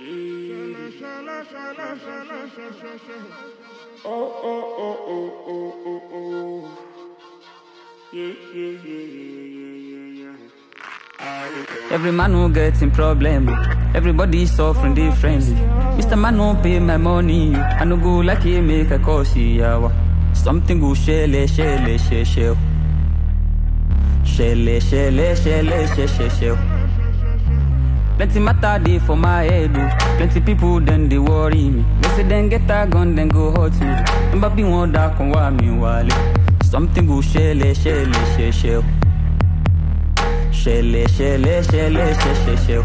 Oh, oh, oh, oh, oh, oh, oh. Yeah, yeah, yeah, yeah, yeah, yeah. I- Every man who getting problem, everybody suffering differently. Mr. Man who pay my money, I no go like he make a cause yawa. Something go shele shele shele shele. Shele shele shele shele shele. Plenty matter dey for my head, oh. Plenty people then they worry me. They say then get a gun, then go hurt me. Remember be one that can wa me wale. Something go shele shele shele shele. Shele, shele, shele, shele, shele.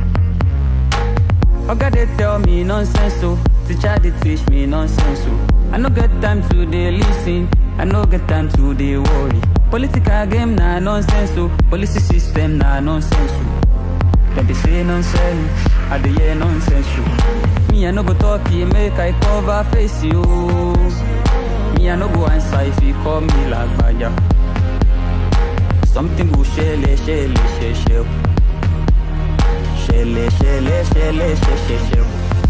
Oga they tell me nonsense, so teacher they teach me nonsense, so I no get time to dey listen, I no get time to dey worry. Political game na nonsense, so policy system na nonsense, so Dem dey say nonsense, I dey hear nonsense, so Me I no go talk, e make I cover face, yo. Me I no go answer if you call me lagbaja. Something go shele, shele, shele, shele. Shele, shele, shele, shele, shele, shele.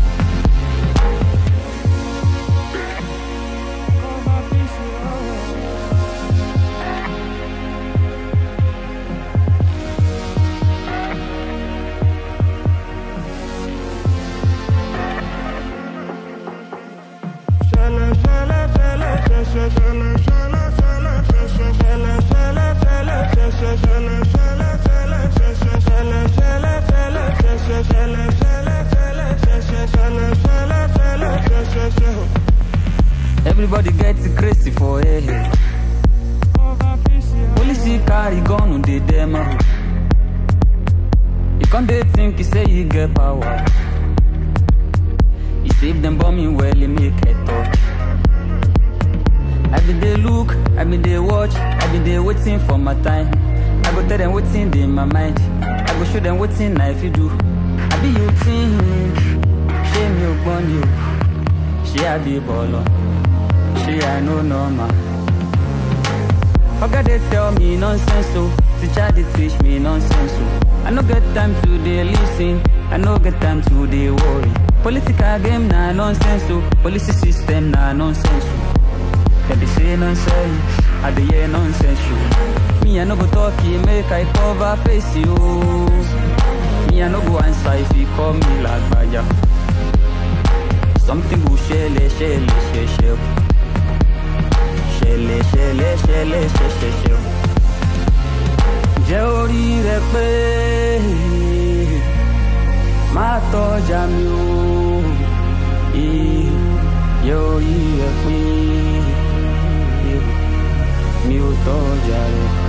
Everybody gets crazy for here. Police carry gun on the demo. You can't they think you say you get power. You save them bombing well, you make it talk. I been they look, I been they watch, I been they waiting for my time. I go tell them waiting in my mind. I go show them waiting now if you do. I be you think, shame you upon you. She I be baller. She I know normal. Oga they tell me nonsense so Teacher they teach me nonsense so I no get time to dey listen I no get time to dey worry Political game na nonsense so Policy system na nonsense so Dem dey say nonsense I dey hear nonsense so Me I no go talk e make I cover face yo Me I no go answer if you call me lagbaja Something go shele shele shele shele ṣẹlẹ̀ ṣẹlẹ̀ ṣẹlẹ̀ ṣẹṣẹ ṣẹ. jẹ́ orí rẹ pé má tọ́jà mi o jẹ́ orí rẹ pé mi ò tọ́jà rẹ.